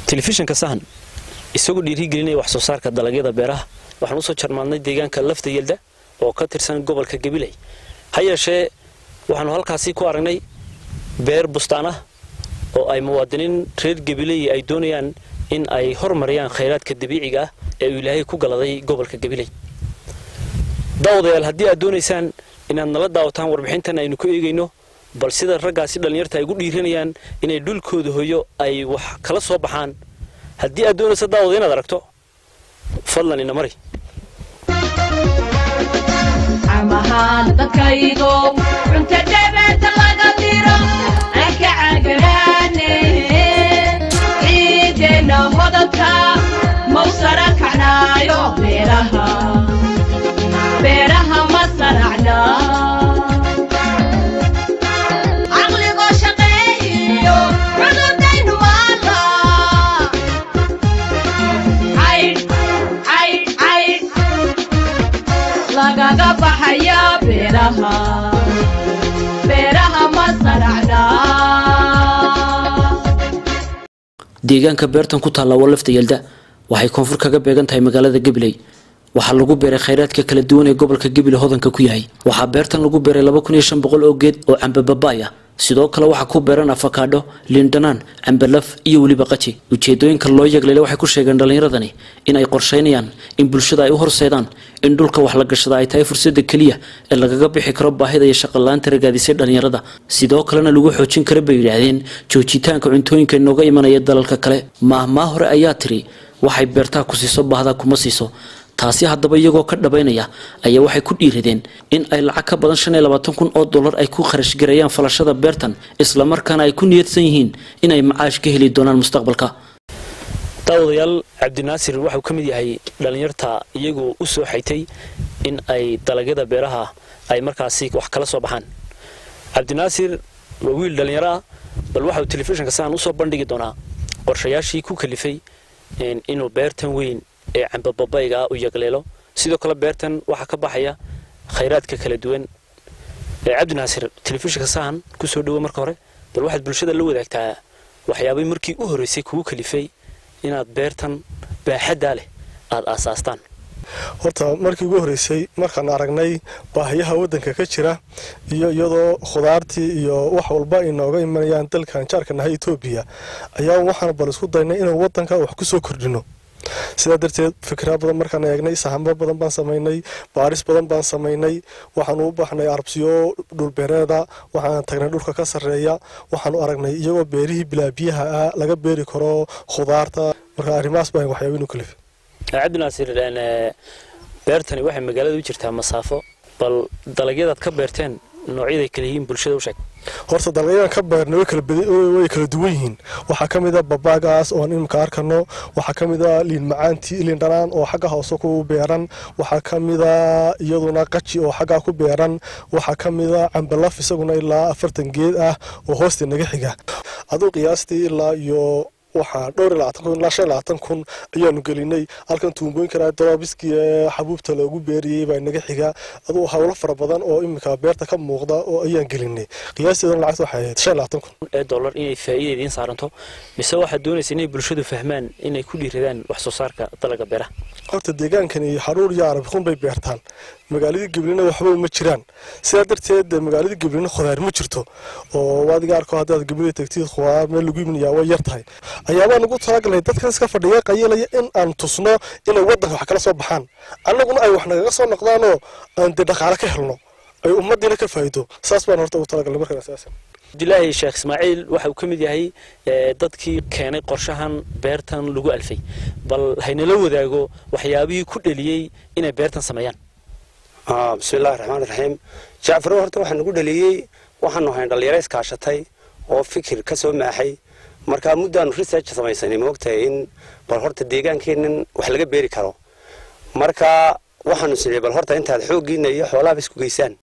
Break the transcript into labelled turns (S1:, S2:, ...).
S1: telefishinka sahan isagoo dhiirigelinaya wax soo saarka dalagyada beeraha waxaan usoo jarmaadnay deegaanka lafta yelda oo ka tirsan gobolka gabiley ha yeeshee waxaanu halkaasi ku aragnay beer bustaan ah oo ay muwaadiniin reer gabiley ay doonayaan in ay hormariyaan khayraadka dabiiciga ah ee uu ilaahay ku galaday gobolka gabiley daawadayaal haddii aad doonaysaan inaad nala daawataan warbixintan aynu ku eegayno bal sida raggaasi dhallinyarta ay gu dhiiranayaan inay dhulkooda hoyo ay wax kala soo baxaan haddii aad doonaysa daawada inaad aragto fadlan ina mari
S2: amahaan dadkaygo cunta dhabeenta laga diro aan ka cagaraane ciideenna hodadka mau sara kacnaayo beeraha beeraha ma saracna caqligoo shaqeeyo cudurdaynu maala caydh caydh caydh lagaga baxaya beeraha beeraha ma saracna
S1: deegaanka beertan ku taalla waa lafta yelda waxay koonfur kaga beegan tahay magaalada gabiley waxaa lagu beeray khayraadka kala duwan ee gobolka gabiley hodanka ku yahay waxaa beertan lagu beeray laba kun iyo shan boqol oo geed oo cambababaay ah sidoo kale waxaa ku beeran afakaadho liindhanaan cambalaf iyo weliba qaji ujeedooyinka loo yeegleele waxay ku sheegeen dhallinyaradani in ay qorshaynayaan in bulshada ay u horseedaan in dhulka wax la gashada ay tahay fursada keliya ee lagaga bixi karo baahida iyo shaqalaanta ragaadisay dhallinyarada sidoo kalena lagu xoojin kara bay yidhaahdeen joojitaanka cuntooyinka inooga imanaya dalalka kale maahmaa hore ayaa tiri waxay beertaa ku siiso baahdaa kuma siiso taasi haddaba iyagoo ka dhabaynaya ayaa waxay ku dhiiradeen in ay lacag ka badan shan iyo labaatan kun oo dollar ay ku kharash gareeyaan falashada beertan islamarkaana ay ku niyadsan yihiin inay macaash ka heli doonaan mustaqbalka daawadayaal cabdinaasir waxau ka mid yahay dhallinyarta iyagoo u soo xaytay in ay dalagyada beeraha ay markaasi wax kala soo baxaan cabdinaasir waa wiil dhallinyaro ah bal waxauu telefishinka saan usoo bandhigi doonaa qorshayaashii ku kalifay inuu beertan weyn ee cambababayga ah u yagleelo sidoo kale beertan waxaa ka baxaya khayraadka kala duwan cabdinaasir telefishinka sahan kusoo dhawo marka hore bal waxaad bulshada la wadaagtaa waxyaabay markii u horreysay kugu kalifay inaad beertan baaxaddaa leh aada aasaastaan
S3: horta markii ugu horreysay markaan aragnay baahiyaha waddanka ka jira iyo iyadoo khudaartii iyo wax walba ay nooga imanayaan dalkan jaarka nahay etoobiya ayaa waxaan bal isku daynay inaan waddanka wax ku soo kordhino sidaa darteed fikra badan markaan eegnay sahamo badan baan samaynay baaris badan baan samaynay waxaanu u baahnay arabsiyo dhulbeereeda waxaan tagnay dhulka ka sarreeya waxaanu aragnay iyagoo beerihii bilaabiyaha ah laga beeri karo khudaarta marka arrimahaas baa waxyaaba inu kalifay
S1: cabdinaasir beertani waxay magaalada u jirtaa masaafo bal dalagyadaad ka beerteen noocyaday kala yihiin bulshada u sheeg
S3: horta dalagyadan ka beernay way kala duwan yihiin waxaa ka mid a babaagaas oon imika arkano waxaa ka mid a liin macaanti liin dhanaan oo xagga hoose ku beeran waxaa ka mid a iyaduna qaji oo xaggaa ku beeran waxaa ka mid a cambalaf isaguna ilaa afartan geed ah oo hoosta naga xiga aduu qiyaastii ilaa iyo waxaa dhowr iyo labaatan kun ilaa shan iyo labaatan kun ayaanu gelinay halkan tuumbooyin karaa daroobiskii ee xabuubta loogu beeriyey baa naga xiga aduu howlo fara badan oo iminka beerta ka muuqda oo ayaan gelinay qiyaasteedana lacagta waxay ahayd shan iyo labaatan kun
S1: ee dollar inay faa'iida idiin saaranto mise waxaad doonaysa inay bulshadu fahmaan inay ku dhiiradaan wax soo saarka dalaga beeraha
S3: horta deegaankani xaruur iyo arabikun bay beertaan magaaladii gablina waxba uma jiraan sidaa darteed magaaladii gablina khudaar ma jirto oo adiga arko haddaad gablina tagtid khudaar meel lagu iminayaa way yar tahay ayaabaan ugu talagalnay dadkan iska fadhiya qayilaya in aan tusno inay waddanka wax kala soo baxaan annaguna ay wax nagaga soo noqdaanoo aan dee dhaqaale ka helno ay ummaddiina ka faa'iido saas baan horta ugu talagalnay markaan asaasan
S1: cabdilaahi sheekh ismaaciil waxa uu ka mid yahay dadkii keenay qorshahan beertan lagu alfay bal haynala wadaago waxyaabihii ku dheliyey inay beertan sameeyaan
S4: bismillahi raxmaan raxiim jacfar horta waxaa nagu dhaliyey waxaanu hayn dhallinyaro iskaashatay oo fikir ka soo maaxay markaa muddaanu research samaysanay moogtahay in bal horta deegaankeennan wax laga beeri karo marka waxaanu sinay bal horta intaad xooggiina iyo xoolaaba isku geysaan